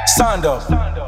Stand up.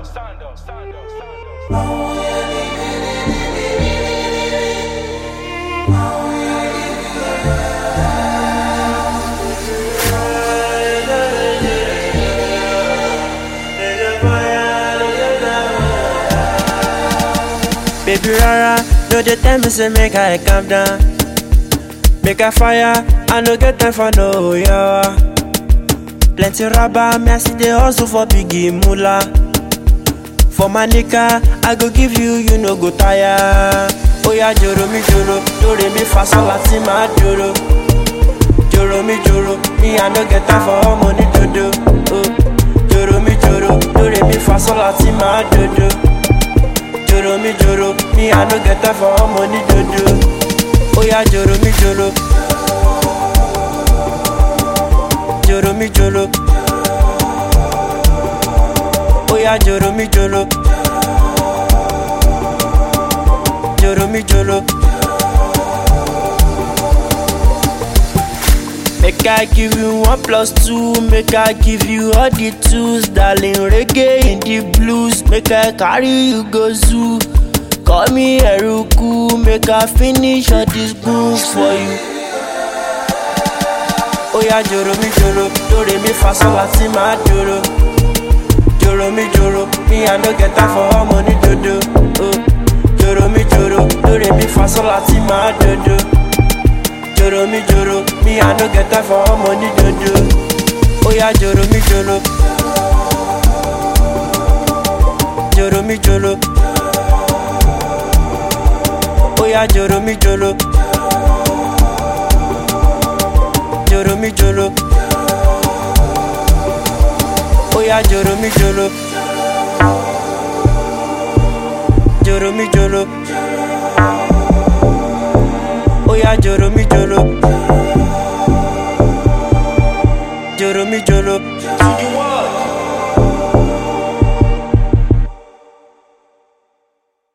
Baby rara, no dey tell me say make I calm down. Make I fire, I no get time for no yawa. Plenty rubber, me I see dey hustle for biggie moolah. For my nigga, I go give you, you no go tire. Oya joro mi joro, dore mi fa sol láti máa joro. Joro mi joro, me I no get time for all money dodo. Oh. Joro mi joro, dore mi fa sol láti máa dodo. Joro mi joro, me I no get time for all money dodo. Oya joro mi joro. Joro mi joro. Oya joro mi joro. Joro mi joro. Make I give you one plus two, make I give you all the tools, darling. Reggae in the blues, make I carry you go zoo. Call me Eruku, make I finish all these grooves for you. Oya joro mi joro, dore mi fa sol láti máa joro. Joro mi joro, me I no get time for all money dodo. Oh. Joro mi joro, dore mi fa sol láti máa dodo. Joro mi joro, me I no get time for all money dodo. Oya joro mi joro. Joro mi joro. Oya joro mi joro. Joro mi joro. Oya joro mi joro. Joro mi joro. Oya joro mi joro.